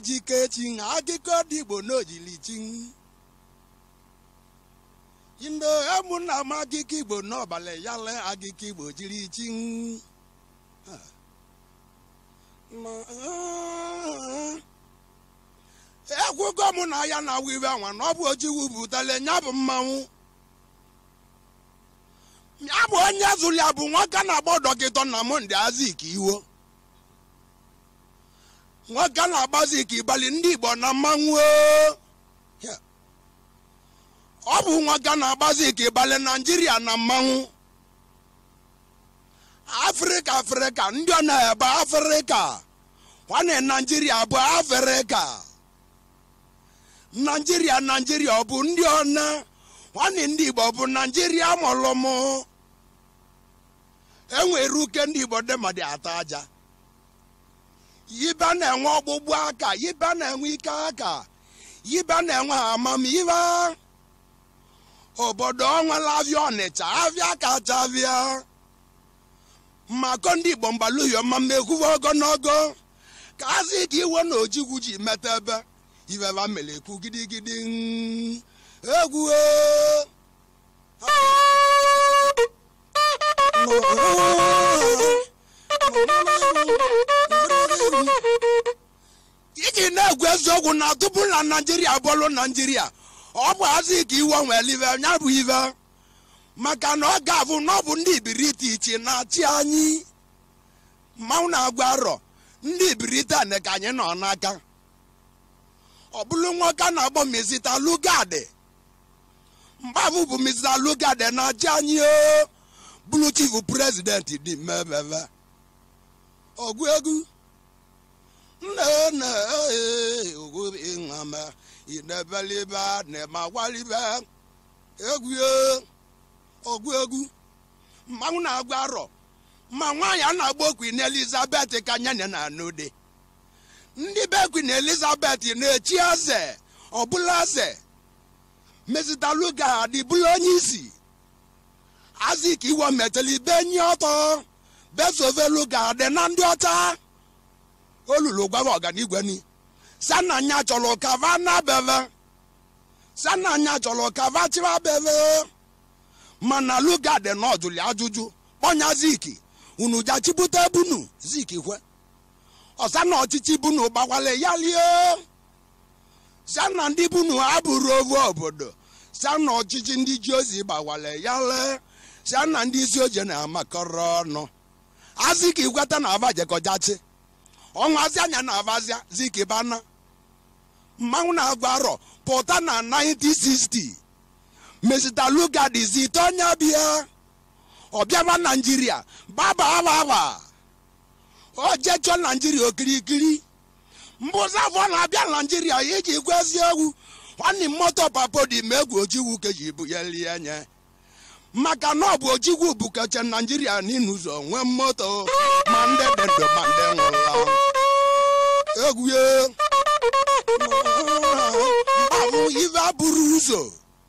ejikechi akụkọ dị igbo n'ojilichi ndo ụmụnna m akụkọ igbo n'ọbalị yale akụkọ igbo jiri chi ekwugo m na ya na wiwe anwa na ọ bụ ojiwu butele nya bụ mmanwụ ya bụ onye zụrụ ya bụ nwoke na-agba dọkịta na monde azik iwo nwoke na-agbazi ka ịbalị ndị igbo na mmanwụ ọ bụ nwoke na-agbazi ka ịbalị naijiria na mmanwụ afrịka afrịka ndị ọ na-ebe afrịka nwanne naijiria bụ afrịka naijiria naijiria ọ bụ ndị ọna nwanne ndị igbo bụ naijiria mụlụmụ enwere uke ndị igbo dịmadị ata aja yibe na-enwe ọgbụgbụ aka yibe na-enwe ike aka yibe na-enwe amamihe obodo onwela avịa ọnịcha avịa kacha avịa mmakọ ndị igbo mgbaluyo ma mekwuwe ogologo ka azị ka iwe na ojigwu ji meta ebe iveva mere ekwu gidigidi egwu iji na-egwu eziokwu na tupu na naijiria bụrụ naijiria ọ bụ azị ka iwe nwere ive ya bụ ive maka na ọ ga-abụ na ọ bụ ndị ibiriti iche na-achị anyị mmanwụ na-agwa arọ ndị ibiriti anị ka anyị nọ n'aka ọ bụrụ nwoke na-agbọ mizita lugade mgbabụ bụ mizita lugade na-achị anyị o bụrụ chifu prezidenti dị mmebebe ọgụ egwu nne nne ogwu ịnwama inebelibe na-emagwalibe egwu ọgụ egwu mmanwụ na-agwa arọ ma nwaanyị a na-agba okwi na elizabeth ka nyanya na anụde ndị be kwin elizabeth na-echi eze ọbụla eze mezitaluga adịbụla onye isi azik iwe metela ibe enyi ọtọ besoveluga dị na ndị ọcha olulu gwara ọganigwe ni sana nya chọrọ kava na beve sana nya chọrọ kava chiva beve mana luga dị n'ọjụli ajụjụ kpọnya zik unu jachibute bunu zik kwe ọsa na ọchịchị bunu gbakwale ya lie sana ndị bunu abụrụ ovu obodo sana ọchịchị ndị ji ozi gbakwale ya lee sana ndị isi oje na-amakọrọ ọnụ aziki gweta na ava jekọjachi ọnwazi anya na avazia ziki bana mmanwụ na-agwa arọ pụta na 1960 mesita lugadizi itonya bịa ọbịaba naijiria baba ababa o jechọ naijiria okirikiri mbụzi afọ na-abịa naijiria iji gwa eziokwu nwanne moto papodi ma egwu ojigwu keji bụ ya lie nye maka na ọ bụ ojigwu bukeche naijiria n'ịnụzọ nwee moto ma ndị dị ndụ ma ndị nwụrụ egwu mgbabụ ive abụrụ ụzọ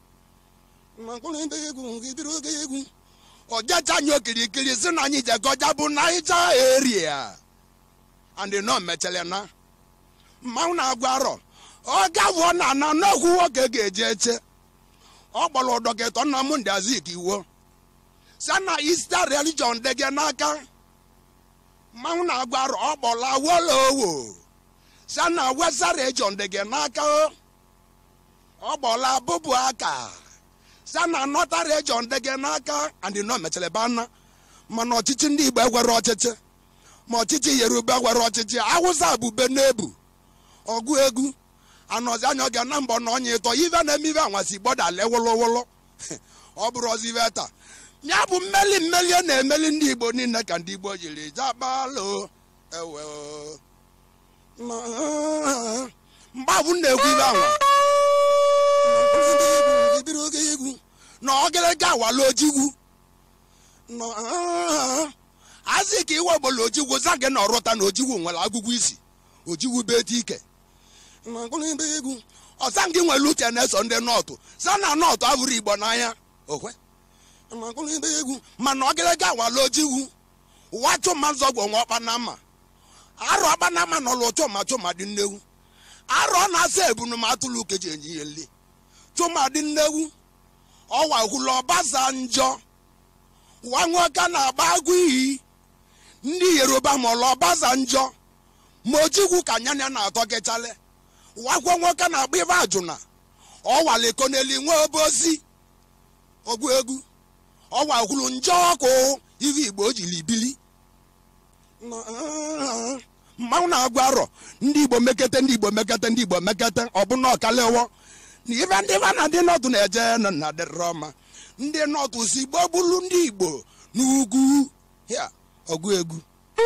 ọjacha anyị okirikiri si na anyị jekọja bụ naija eria and nọ mechara na mmanwụ na-agwa arọ ọ gavụọ na ana n'okwu nwoke ga-eje eche ọ kpọrọ dọkịta nna m ndị azik iwo si na ista religion dị gị n'aka mmanwụ na-agwa arọ ọ kpọrọ awolowo si na wesa region dị gị n'aka ọ kpọrọ abụbụ aka si na nọta region dị gị n'aka and nọ mechara ebe ana mana ọchịchị ndị igbo egwere ọchịchị ma ọchịchị yoruba gwere ọchịchị awụsa bube n'ebu ọgụ egwu anọzi anya oge na mbọ na ọnya ịtọ ive na-eme ive anwasị gbọdale wụlụwụlụ ọ bụrụ ọzi ive taa ya bụ mmeli mmeli a na-emeli ndị igbo niile ka ndị igbo jiri jabalụ ewe mgbabụ na-ekwu ive anwa ibiri oge egwu na ọgịrịga awala ojigwu azị ka iwe obodo ojigwu za gị na ọrụta na ojigwu nwere agụgụ isi ojigwu beti ike egwu ọsa gị nwere uche na-eso ndị nọtụ sa na nọtụ abụrụ igbo n'anya okwe egwu mana ọgịrịga awala ojigwu ụwa chụma nzọgwụ nwa ọkpanama arụ ọkpanama nọlụ chụma chụma dị nnewu arọ na-asa ebunu ma atụlụ keji enyi ihe nli tụmadị nnewu ọwa hụlụ ọbaza njọ wa nwoke na-agba agụ iyi ndị yoruba ma ọlụ ọbaza njọ ma ojikwu ka nyanya na-atọ kechale wakwo nwoke na-agba ibe ajụna ọwaleko n'eli nwe obozi ogwu egwu ọwa hụlụ njọ ọkụ ive igbo o jiri bili mmanwụ na-agwa arọ ndị igbo mekete ndị igbo mekete ndị igbo mekete ọbụna ọkalewo na ibe ndị ba na ndị nọtụ na-eje na na dịrọ ọma ndị nọtụ si gbogbulu ndị igbo n'ugwu ya ọgụ egwu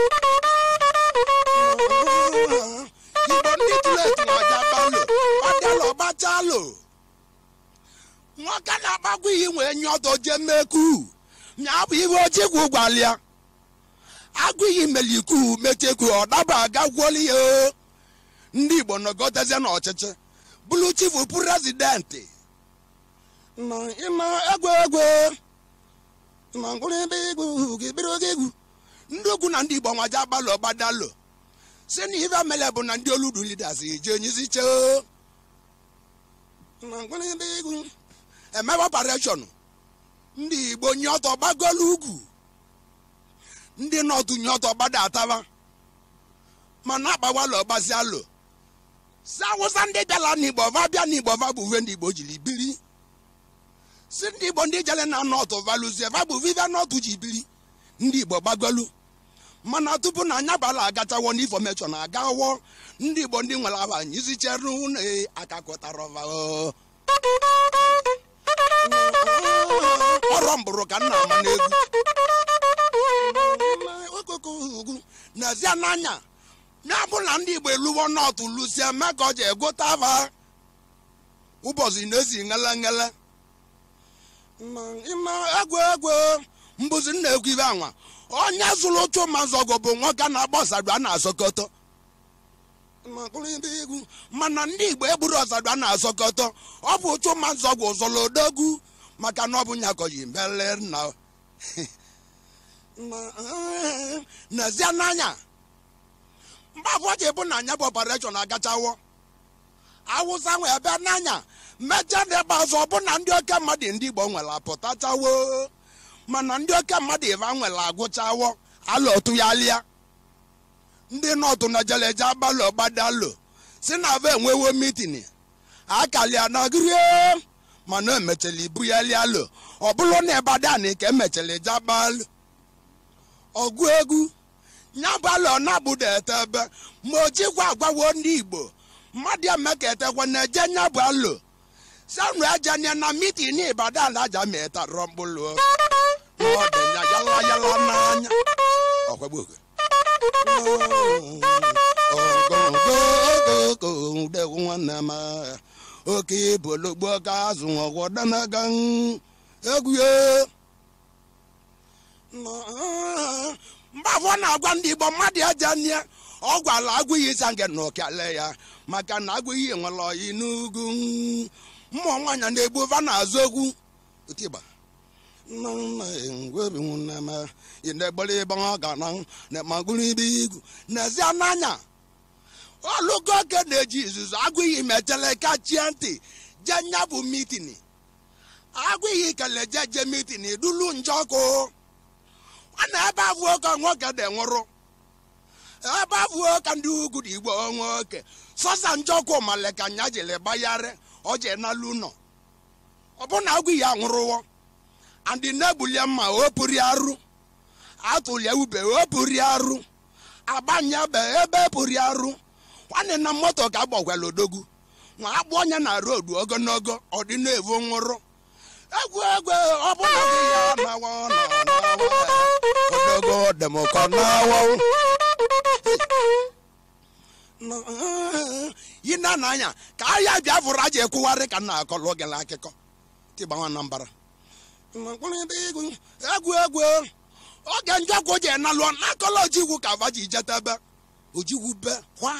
igbo ndị tụletu na-aja balo ọdịala ọgbachalo nwoke na-agbagwo iyi nwee nye ọtọ jee meku nya bụ ihe ojigwu gwalịa agụ iyi meliku mecheku ọ daba aga gwuoli ya o. ndị igbo nọgotezie n'ọchịchị bụrụ chifu prezidenti na ịma egwu egwu na mkpụrụ ebe egwu gị biri oge egwu ndị ugwu na ndị igbo nwaja agbalụ ọgbadalo si na ife mele bụ na ndị oludu lidas je nyisi cheo na mkpụrụ ebe egwu emebe operation ndị igbo nye ọtọ gbagolu ugwu ndị nọtụ nye ọtọ gbada ataba mana agbawala ọgbazi alụ si awụsa ndị bịala n'igbo va bịa n'igbo va bụ uwe ndị igbo jiri biri si ndị igbo ndị jele na nọtụ valuzie va bụ viva nọtụ ji biri ndị igbo gbagolu mana tupu na anya bala agachawo n'infọmeshọn agawo ndị igbo ndị nwere aba nyisicheru na akakọtara ọva o. ọrọ mbụrụ ka nna ama n'egwu okokogwu n'ezie n'anya ya bụ na ndị igbo eluwo nọtụ lusie mee ka ọ ji egota ava ụbọchị na-esi ngele ngele ịma egwu egwu mbụzi nna egwu ibe anwa onye zụrụ otu mazọgọ bụ nwoke na-agba ọsadụ a na-azọkọtọ mana ndị igbo egburu ọsadụ a na-azọkọtọ ọ bụ otu mazọgọ zọrọ odogwu maka na ọ bụ nyakọyi mele na n'ezie n'anya mgbe abụọ ji bụ na anya bụ ọpareshọn agachawo awụsa nwe ebe n'anya mechaa na ebe azụ ọ bụ na ndị oke mmadụ ndị igbo nwere apụtachawo mana ndị oke mmadụ ịva nwere agụchawo alụ otu ya lịa ndị nọtụ na jeleje abalị ọgbadalo si na ava enwewo mitin akalia na grie mana emechara ibu ya lialụ ọ bụrụ na ịbadan ka emechara jabalụ ọgụ egwu nyabalụ ọ na-abụda ete ebe ma o jikwa agwawo ndị igbo mmadụ emeka etekwa na eje nyabụ alụ sanu ejanye na mitin ibadan aja ma etarọ mkpụlụ na ọ dị ya yala yala n'anya ọkwagbu oge ogogogogodewu nwanne m oke bologbo ka azụ ọgwọdanaga egwu ya mgbe afọ na-agwa ndị igbo mmadụ eje nye ọ gwala agwụghị ịsa nke na okele ya maka na agwụghị nwere oyi n'ugwu mmụọ nwaanyị na-egbu va na-azụ egwu otigba n'ezie n'anya olugo oke na-eji izuzu agụghị mechele kachie ntị je nya bụ mitin agụghị kele je je mitin dulu njọkụ a na ebe abụọ ka nwoke dị nwụrụ ebe abụọ ka ndị ugwu dị igbo nwoke sọsa njọkụ male ka nya jiri gbayarị ọ je n'alụ ụlọ ọ bụ na agụghị anwụrụwo andị na-egbulie mma o pụrụ arụ atụlie ube o pụrụ arụ agbanyebe ebe pụrụ arụ nwanne na moto ka agbakwala odogwu nwa agbụ onye na rodu ogologo ọ dị na-evu nwụrụ egwu egwu ọ bụ na gị ya nawa na nawa odogo demokọ nawa yi na n'anya ka ahịa biafra aja ekwugharị ka nna akọlụ gịla akụkọ tịgbanwa na mbara egwu egwu oge njọkụ ji nalụọ n'akọlọ ojigwu ka vaji jetebe ojigwu be kwa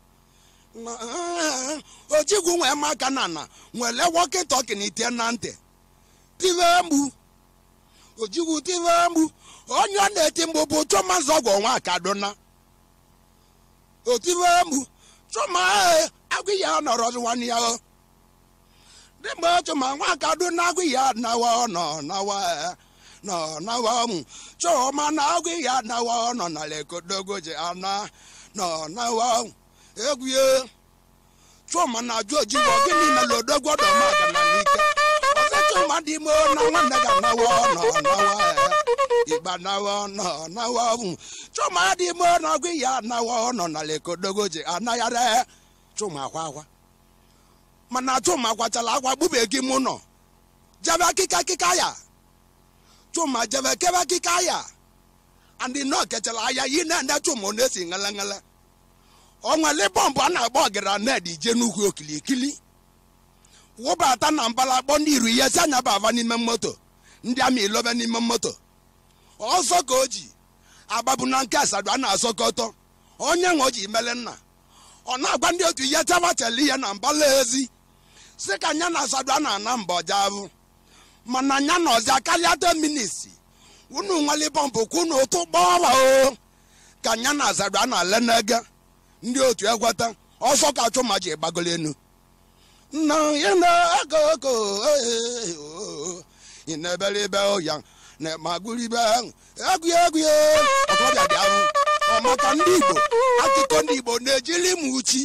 ojigwu nwee maka na na nwere wọkị tọkị na ite na ntị tive mgbu ojigwu tive mgbu onye ọ na-eti mgbu bụ chụma zọgwụ nwa kaduna otive mgbu chụma agụ ya nọrọ nwanne ya o dị mgbe otu ma nwa kado na agụ ya nawa nọ nawa nọ nawa m chọma na agụ ya nawa nọ na lekodogoji ana nọ nawa egwu ya chọma na ajụ ojibo gịnị na lodogwo dọmaga na n'ike ọzọ chọma dị ime na nwanne ga nawa nọ nawa igba nawa nọ nawa m chọma dị ime na agụ ya nawa nọ na lekodogoji anaghara chụma akwa akwa mana chụma kwachala akwa gbubeghị mụ nọ jebe akịka akịka ya chụma jebe kebe akịka ya andị nọ kechala aya yi na ndị chụma ọ na-esi ngala ngala ọnwale bọmbụ a na-agba ọgara ned ije n'ugwu okilikili wụbata na mbala kpọ ndị iru ihe si anya bava n'ime moto ndị amị ilobe n'ime moto ọsọ ka o ji agbabu na nke asado a na-asọkọtọ onye nwe o ji mele nna ọ na-agwa ndị otu ihe tabachela ihe na mbala ezi si ka nya na asado a na-ana mba ọjabụ mana nya na ọzọ karịa 10 minutes unu nwale bọmbụ kwụ na ụtụ gbọọba o ka nya na asado a na-ale n'ege ndị otu ekweta ọsọ ka chụma ji gbagolo enu nna ya na-ego oko ị na-ebere ibe ya na magụrụ ibe ahụ egwu egwu ọkọbịa dị ahụ ọ maka ndị igbo akụkọ ndị igbo na-ejili m uchi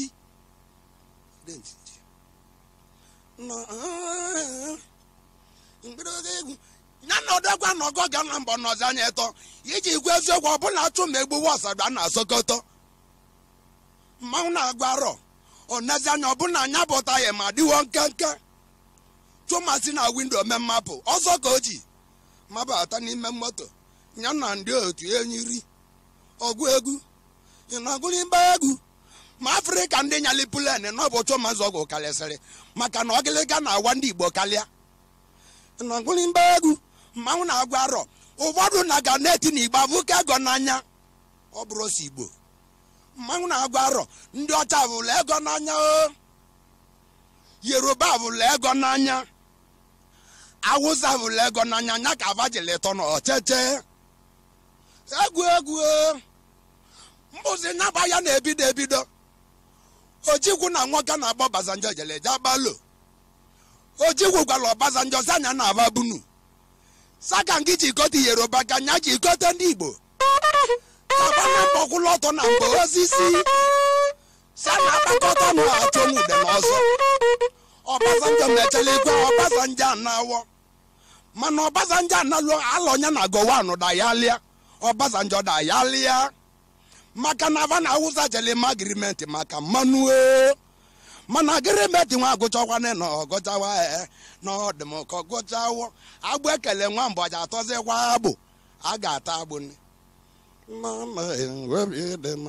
ya na ọdọgwa na ọgọ ga na mbọ n'ọzọ anya ịtọ iji gwa eziokwu ọbụla achụ ma egbuwe ọsada na asọkọtọ mmanwụ na-agwa arọ onezi anya ọbụla anya bụta ya ma dịwo nkenke chụmasị na windo me mmapụ ọzọ ka o ji mabata n'ime moto ya na ndị otu enyi ri ọgụ egwu ị na-agụrụ mgba egwu ma afrịka ndị nyali pulen n'ụbọchị ụmụazụ ọgwụ karịsịrị maka na ọgịlịga na-awa ndị igbo karịa ị na-agụrụ mgba egwu mmanwụ na-agwa arọ ụfọdụ na ga na-eti na igbo avụka ego n'anya ọ bụrụ si igbo mmanwụ na-agwa arọ ndị ọcha vụrụ ego n'anya o yoruba vụrụ ego n'anya awụsa vụrụ ego n'anya nya ka avajilitọ na ọcheche egwu egwu mbụzi nyaba ya na-ebido ebido ojikwu na nwoke na-agba ọbazanjọ jeleje agbalo ojikwu gwara ọbazanjọ si anya na-aba bunu saka ngị jikote yoruba ka nya jikote ndị igbo kaba na mgbakwụlụ ọtọ na mgbe osisi si a na-akpakọta na achọnwu ude n'ọzọ ọbazanjọ mechara ikwe ọbazanjọ anawọ mana ọbazanjọ analụ alọnya na gowan dayalia ọbazanjọ dayalia maka na ava na awụsa jele ma agrimenti maka mmanụ o mana agrimenti nwa agụchakwana na ọgụchawa e na ọdịm ka ọgụchawo agbụ ekele nwa mbọja atọzikwa agbụ a ga-ata agbụ ni mama enwebi dị mma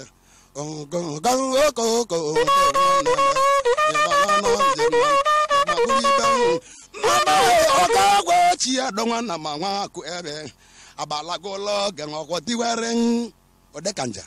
ogogoko mama ọgagwa ochie dọnwa na ma nwa akụ ebe abalagolo oge ọkwọ tiwere odekanja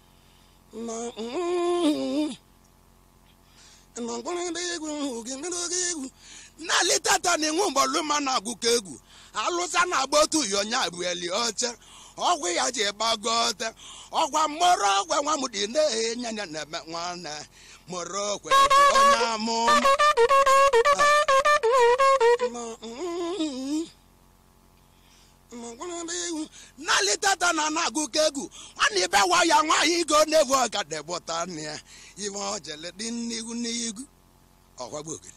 n'ali tata na enwe mgbọlụma na-agụkọ egwu alụsa na-agba otu uyonya bụ eli oche ọgwụ ya ji gbago ote ọgwa mụrụ ọgwa nwa m dị na-enye ya na-eme nwanne mụrụ okwe onye amụma n'ali tata na na-agụkọ egwu nwana ibe wa ya nwaanyị igo na-evu ọgadebụta nne ya iwe ojele dị n'ihu n'ihu ọkwagbu ogiri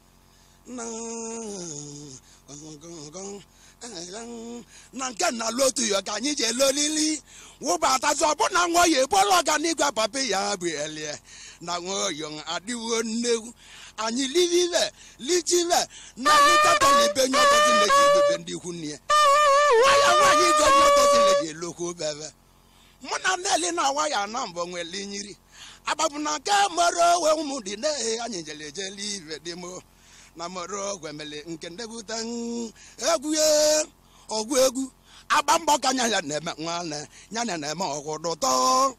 na nke na-alụ otu ya ka anyị ji ele olili wụbatazi ọbụna nwa oyi ebola ọganigwe papa ya bụ elie na nwa oyi adịwo nnegwu anyị livive lichive na litata na ebe nye ọtọzi na-eji edobe ndị ikwu nne ya nwaya nwaanyị igo nye ọtọzi na-eji elokwu bebe mụ na nneli na waya na mbọ nwele nyiri agbabụ na nke mere owe ụmụ dị na anyị jere ejele ive dị mo na moro gwemele nke ndebute egwu ọgwụ egwu agba mbọ ka nya ya na-eme nwanne nya na na-eme ọgwụdụ tọ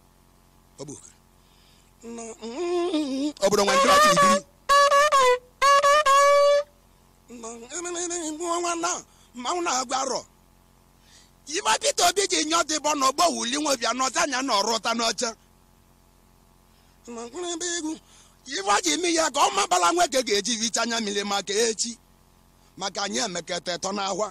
obodo nwe ndị ọchị ibiri mmanwụ na-agwa arọ ibe Peter Obi ji nye ọdịbọ na ọgbọ wuli nwebịa n'ọta anya na ọrụ ụta n'ọcha egwu ife ji ime ya ka ọ mabala nwoke ga-eji vicha anya mmiri maka echi maka anyị emekata eto n'ahwa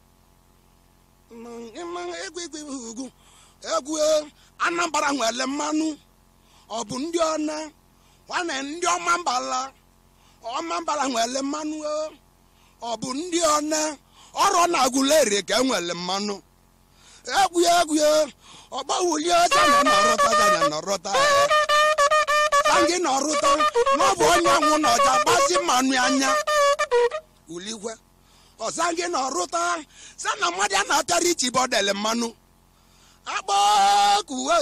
egwu egwu ugwu egwu anambra nwere mmanụ ọ bụ ndị ọna nwanne ndị ọma mbala ọma mbala nwere mmanụ ọ bụ ndị ọna ọrụ na agụleri ka enwere mmanụ egwu egwu ọgbawulie zana nọrọta zana nọrọta gị nọrụta na ọ bụ onye anwụ na ọja gbazi mmanụ anya uligwe ọza gị nọrụta sa na mmadụ a na-akarị ichi bọdel mmanụ agbakuwe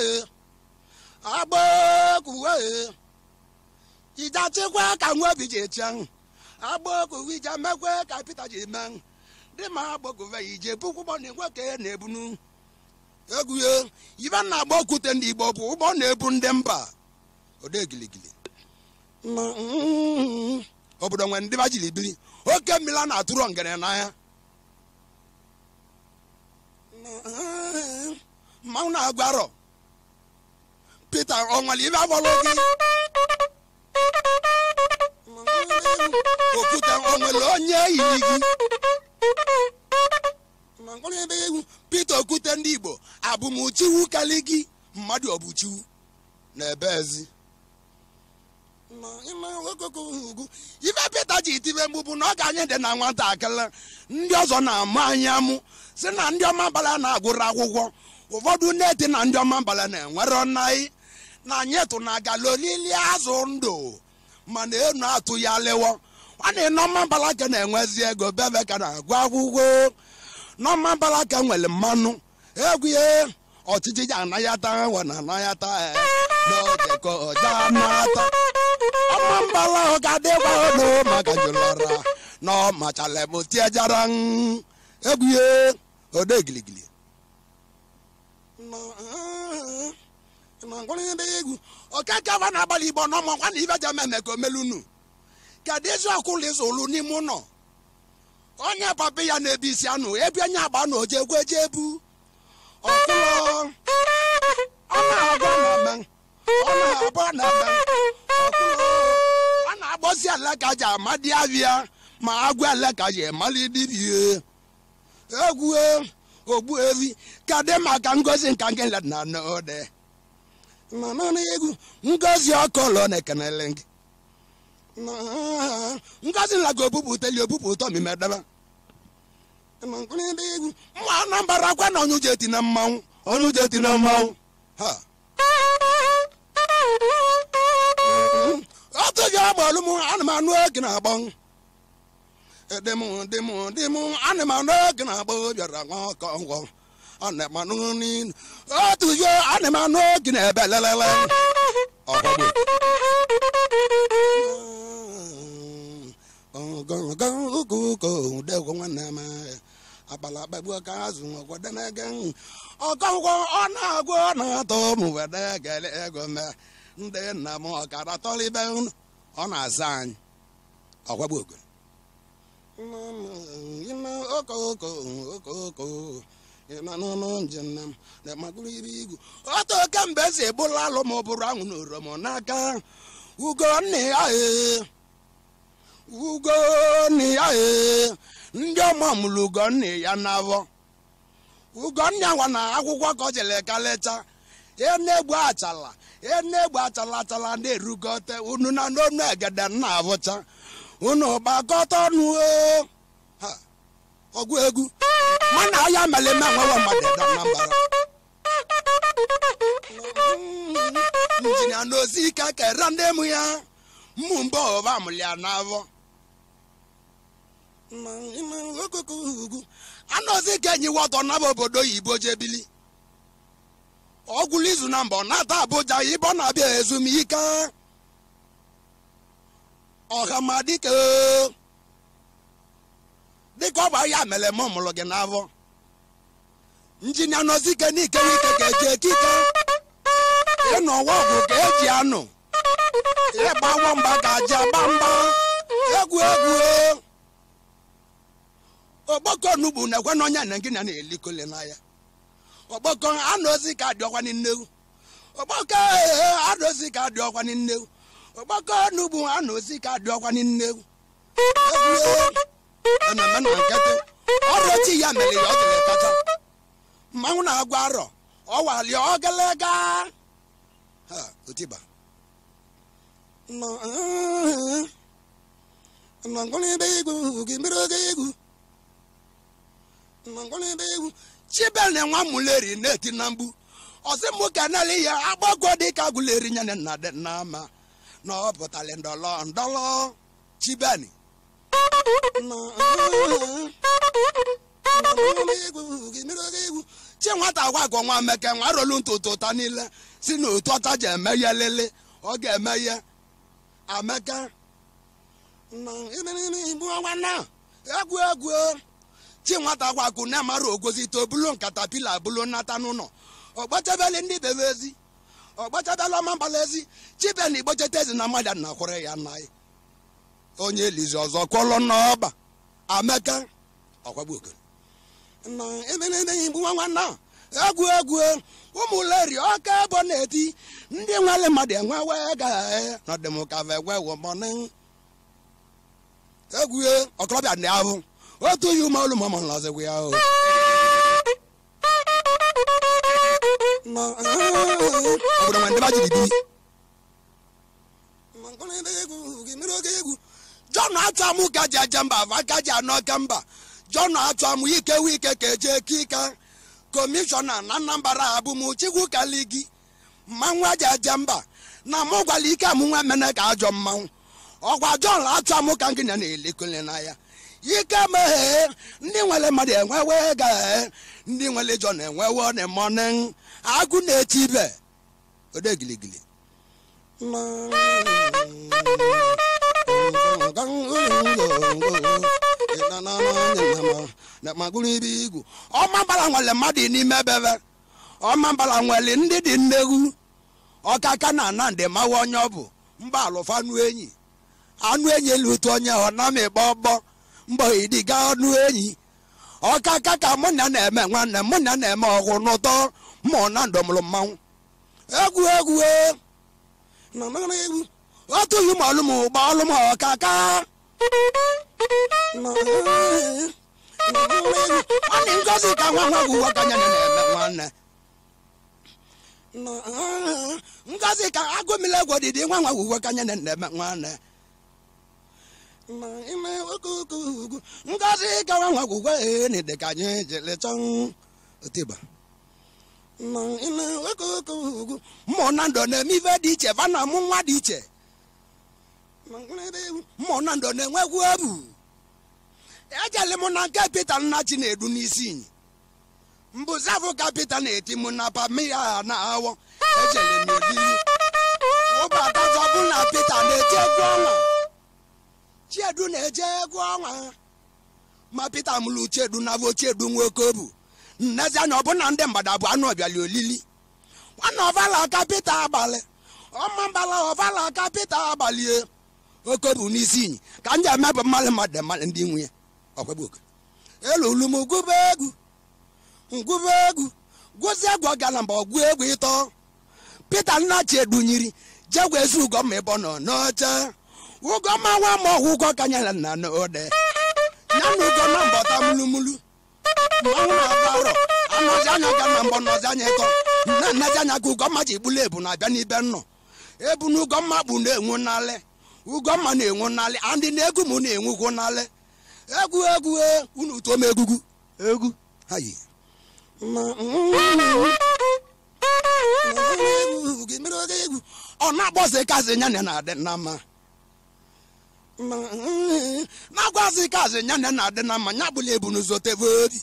agbakuwe ijachikwa ka nwa obi ji echi ahụ agbakuwe ije mekwe ka pita ji mee dị ma agbakuwe ije pukwụgbọ na nwoke na-ebunu egwuye ibe na agba okwute ndị igbo bụ ụgbọ na-ebu ndị mba ode giligili obodo nwere ndị ba jiri biri oke mmiri a na-atụrụ ngere n'anya mmanwụ na-agwa arọ pete ọnwale ibe agbọrọ gị okwute onwere onye yiri gị pete okwute ndị igbo abụmchiwu kali gị mmadụ ọbụchiwu na ebe ezi ife pete ji itibe mgbụbụ na ọ ga-anyị dị na nwatakịrị ndị ọzọ na-amụ anyị amụ si na ndị ọma mbala na-agụrụ akwụkwọ ụfọdụ na-eti na ndị ọma mbala na-enwere ọnaghị na anyị tụ na agala olili azụ ndụ mana enu atụ ya lewo nwanne nọma mbala ka na-enwezi ego bebe ka na-agụ akwụkwọ nọma mbala ka nwere mmanụ egwu ya ọchịchị ji anayata we na anayata n'oge ka ọja anata ọma mbala ọ ga-adịkwa ọnụ maka jụlara na ọ machala m tiejara egwu ya ode giligili egwu ọkakava na-agbalị igbo n'ọmọkwa na ibe jama eme ka omelunu kedu eziokwu lizụlụ n'ime ụlọ onye papa ya na-ebi isi anụ ebe onye agba na oje egwu eje ebu ọkụlọ ọ na-agba na eme ọ na-agba na eme ọkụlọ ọ na-agbọsi ala ka ji amadi avịa ma agwa ala ka ji emali dibie egwu ogbu evi ka dị maka ngozi nka nke na n'ode egwu ngozi ọkọlọ na-ekenele gị ngozi nla ga obupụtali obupụta omimedebe egwu mma anambara akwa na onye uche eti na mmanwụ onye uche eti na mmanwụ ha otu ji agbalụ m ana m anụ oge na-agbọ edem dem dem ana m anụ oge na-agbọ bịara nwa ọkọ ngwọ ana m anụ n'inu otu ji ana m anụ oge na-ebe lelele ọgbagbo degwo nwanne m akpala akpagbu ka azụ ọgwadenege ọkọngwọ ọ na-agwọ ọ na-atọ m wede gele ego me ndị nna m ọkara tọlibe ọ na-aza anyị ọgbagbo ogo okoko otu oke mgbe esi egbula alụ ma ọ bụrụ anwụ na oromo n'aka ugo nne ya ee ugo nne ya ee ndị ọma mụrụ ugo nne ya n'afọ ugo nne nwa na akwụkwọ ka ọ jere ka lecha enegbu achala enegbu achala achala na-erugote unu na n'onu egede nna abụcha unu gbakọta ọnụ ọgụ egwu mana ahịa meleme nwewe mmadụ ede na mbara injinia n'ozi ike kere ndị mụ ya mmụ mba ọba mụlịa n'afọ anọzi ka enyi wọtọ naba obodo oyibo jebili ọgwụlụ izu na mbọ nata abụja ibe ọ na-abịa ezumike ọhamadike dịka ọ bụ ahịa mere m mụrụ gị n'afọ injinia nọzike n'ikewe ike ka eji ekike ịnọ ọwa ọgwụ ka eji anụ ịgba nwamba ka ji agba mgba egwu egwu ọgbakọ onugbu na-ekwe na onye na gị na na-elikole n'anya ọgbakọ anụ ozi ka dị ọkwa n'innewu ọgbakọ anụ ozi ka dị ọkwa n'innewu ọgbakọ n'ugbu ha na osi ka dị ọkwa n'nne egwu ememe na nkịtị ọrụ ochi ya mere ya ọ dịrị kacha mmanwụ na-agwa arọ ọwali ọgalaga ha otiba nnọngwụlebe egwu gị mere oge egwu nnọngwụlebe egwu chibel na nwa muleri na-eti na mgbu ọsị mụ keneli ya agbagwo dịka guleri nyane nna dị n'ama na ọ pụtara ndọlọ ndọlọ chibeni chi nwata gwa gọ nwa meke nwa rolu ntụtụ ụta niile si na otu ọcha ji eme ya lele ọ ga-eme ya amaka na egwu egwu chi nwata gwakwu na amara ogozi to bulu nkata pila bulu nata n'ụlọ ọgbachabele ndị bebe ezi ọgbachabela ọma mbala ezi chibe na igbocheta ezi na mmadụ na kwụrụ ya nna ya onye elizi ọzọ kwọlọ n'ọba amaka ọkwagbu okere na emenemeghị bụ nwa nwanna egwu egwu ụmụleri ọka ebo na-eti ndị nwere mmadụ enwe wee ga nọdịmụkava egwe wụmọnị egwu ọkọlọbịa ndị ahụ otu yi ume olu mama nlọzigwe ya o obodo nwe ndị ba jiri bi jọn achọ amụ ka ji aja mba ava ka ji anọ ka mba jọn achọ amụ ike wike ka eje kika kọmishọna na anambra abụm chikwu kaligi mmanwụ aja aja mba na mụ gwara ike amụ nwa mene ka ajọ mmanwụ ọgwa jọn achọ amụ ka nkịnya na-elekole na ya ike meghe ndị nwere mmadụ enwewe ga ndị nwere jọn enwewe na mọnị agụ na-eti ibe ode giligili ọmambala nwere mmadụ n'ime bebe ọmambala nwere ndị dị nnegwu ọkaka na ana ndị mawa onye ọ bụ mba alụfa anụ enyi anụ enyi elu otu onye ọ na mịgba ọgbọ mbọ idiga anụ enyi ọkaka ka mụ na na-eme nwanne mụ na na-eme ọgwụ n'ụtọ mụ na ndọmụrụ mmanwụ egwu egwu egwu otu yi ma ọlụm gba ọlụm ọkaka nwanne ngozi ka nwa nwa gwụwa ka nya na-eme nwanne ngozi ka agụmile egwu dịdị nwa nwa gwụwa ka nya na-eme nwanne ngozi ka nwa nwa gwụwa ee na dị ka anyị jere chọ otiba mmụ na ndụ na-eme ife dị iche va na mụ nwa dị iche mmụ na ndụ na-enwekwu ebu ejele m na nke pete nna chi na-edu n'isi inyi mbụzafụ ka pete na-eti m na pamia na awọ ejele m olili ụbata zọbụ na pete na-eti egwu ọnwa chiedu na-eje egwu ọnwa ma pete mụrụ chiedu na vo chiedu nwoke obu nnezi anya ọbụna ndị mgbada bụ anụ ọbịali olili nwanne ọvala aka pete abalị ọma mbala ọvala aka pete abalị oke bụ n'isi inyi ka m ji emebụ mmadụ mmadụ mmadụ ndị nwunye ọkwagbuoke elulu m gụba egwu ngụba egwu gwụzi egwu ọgala mgbe ọgwụ egwu ịtọ pete nnachi edunyiri jegwa ezi ugomma ịbọ nọ n'oche ugomma nwa ma ọgwụ ụgọ ka nyere nna n'ode ya na ugomma mbọta mulumulu mmanwụ na-agba arọ anọzi anya ga na mbọ nọzi anya ịtọ nna nnazi anya ka ugomma ji gbulu ebu na-abịa n'ibe nnọ ebu na ugomma kpụ na-enwu n'alị ugomma na-enwu n'alị andị na egwu m na-enwukwu n'alị egwu egwu unu tụọ m egwugwu egwu hayi ọ na-agbọzi kazi nyane na-adị na mma na-agwazi kazi nyane na-adị na mma nya bụla ebu n'ụzọ tebe obi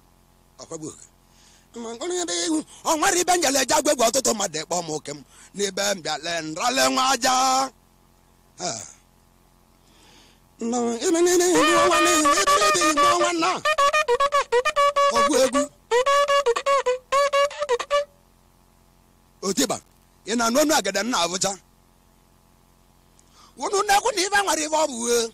ọ nwere ibe njele eje agwa egwu ọtụtụ mmadụ ịkpọ m oke m n'ebe m bịale nrale nwa aja ọgwụ egwu otiba ị na anụ ọnụ agada nna abụcha unu na-ekwu na ife nwere ife ọ bụ uwe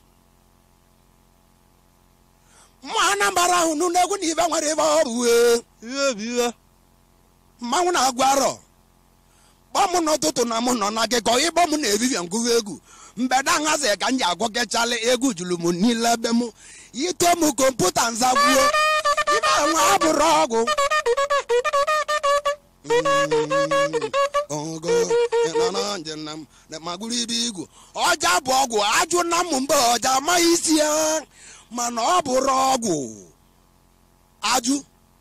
mma anambara ahụ unu na-ekwu na ife nwere ife ọ bụ uwe ihe bụ ihe mmanwụ na-agwa arọ kpọọ m n'ụtụtụ na mụ nọ n'akụkọ ịkpọ m na evivie ngụwa egwu mgbede aṅazi ka m ji agwọkechala egwu juru m niile ebe m ito m kọmputa nzagbuo ibe anwa abụrụ ọgwụ ogo ịnọrọ njem na m na magụrụ ibe igwu ọja bụ ọgwụ ajụ na m mgbe ọja amaghị isi ya mana ọ bụrụ ọgwụ ajụ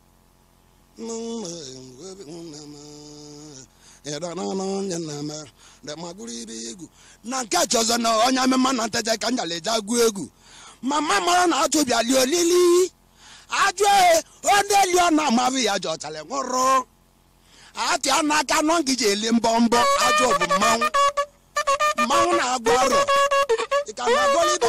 magụrụ ibe igwu na nke chọzọ na onye amịma na nteje ka njala eje agụ egwu mama mara na ajụ bịali olili ajụ onye eli ọ na-amaghị ya ji ọchara nwụrụ atịa n'aka nọ ngiji eli mbọ mbọ ajụ bụ mmanwụ mmanwụ na-agụ ọrụ ka na-agọlịba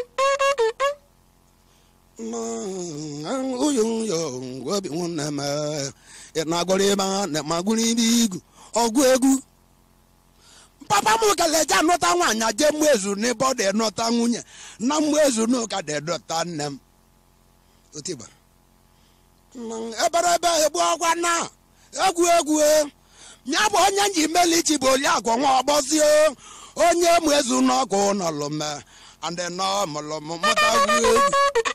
obi nwanne m na-agọlịba na magụrụ ibe igwu ọgụ egwu papa m keleje anụta nwaanyị je mụ ezu n'ebe ọ dị enụta nwunye na mmụ ezu n'ụka dị edọta nne m otiba ebere ebe egbu ọgwa na egwu egwu ya bụ onye nji melichi bụ oliakụ nwa ọgbọzie onye mụ ezu n'ọkụ nọlụme andị nọ mụlụm mụta egwu egwu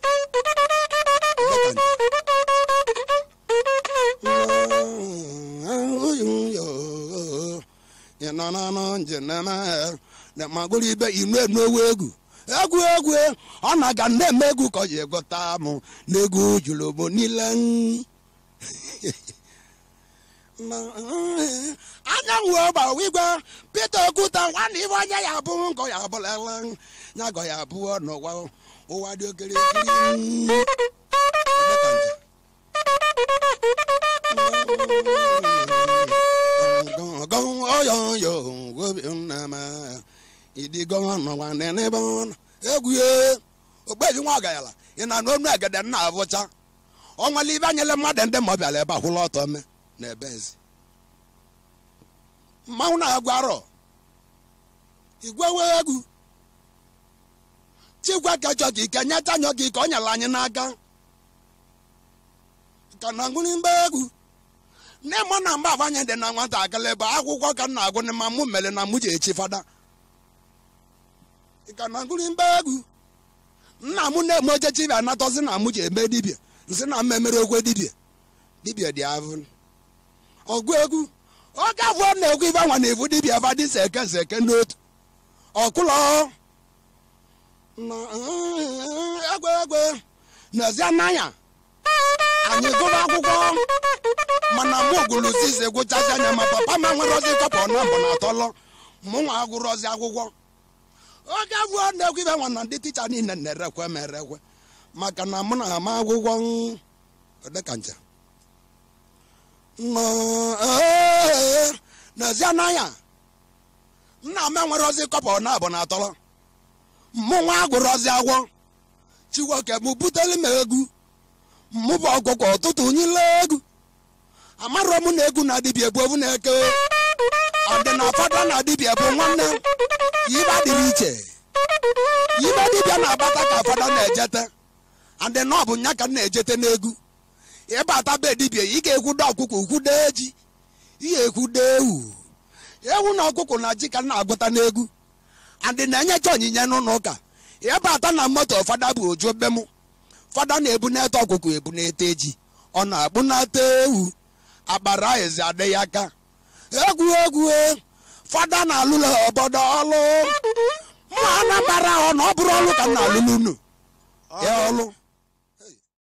magụrụ ibe inu enowe egwu egwu egwu ọ na-aga na-eme egwu ka ọ ji egota m n'egwu juru m niile anyanwụ ọgbawa igwe Peter Okwuta nwanne ibe onye ya bụ nkọ ya abụlala ya gọ ya abụọ n'ụwa ụwa dị okirikiri egwu ogbeji nwa ọgayala ị na n'onu egede nna abụcha ọnwale ibe anyele mmadụ ndị ma ọ bịara ebe akwụla ọtọ me na ebe ezi mmanwụ na-agwa arọ igwewe egwu chikwa ka chọ ka ike nyeta nyọ ka ike ọ nyere anyị n'aka ka na ngwụrụ mgbe egwu nne mụ na mgbe afanye dị na nwatakịrị bụ akwụkwọ ka m na-agụ n'ime mụ mere na mụ ji echi fada ka na ngwụrụ mgbe egwu nna m na-eme ochechi bịa natọzi na mụ ji eme dibịa nsị na mmemere okwe dibịa dibịa dị avụ ọgụ egwu oge afọ na-ekwu ibe nwa na-evu dibịa va dị seke seke n'otu ọkụlọ egwe egwe n'ezie n'anya anyị gụrụ akwụkwọ mana mụ gụrụ zizi gụchazi anya ma papa m nwere ozi kọpọ na mbụ na atọlọ mụ nwa agụrụ ozi akwụkwọ oge afọ na-ekwu ibe nwa na ndị ticha niile na-erekwe ma erekwe maka na mụ na ama akwụkwọ dịka nche n'ezie n'anya nna m enwere ozi kọpọ na abụ na atọrọ mụ nwa agụrụ ozi agwọ chiwoke mụ buteli m egwu mụ bụ ọgụgụ ụtụtụ nyile egwu amarọ m na egwu na dibịa bụ ovu na-eke ọdị na fada na dibịa bụ nwanne yibe dịrị iche yibe dibịa na-agbata ka fada na-ejete adị na ọ bụ nya ka m na-ejete n'egwu ịbata be dibịa ị ga-ekwudo ọkụkọ kwudo eji ihe ekwudo ewu ewu na ọkụkọ na ji ka m na-agụta n'egwu adị na-enyecha onyinye n'ụlọ ụka ịbata na moto fada bụ oju be m fada na-ebu n'ete ọkụkọ ebu n'ete eji ọ na-akpụ n'ata ewu akpara ezi adịghị aka egwu egwu fada na-alụla obodo ọlụ ma anabara ọ na ọ bụrụ ọlụ ka m na-alụlụ unu ya ọlụ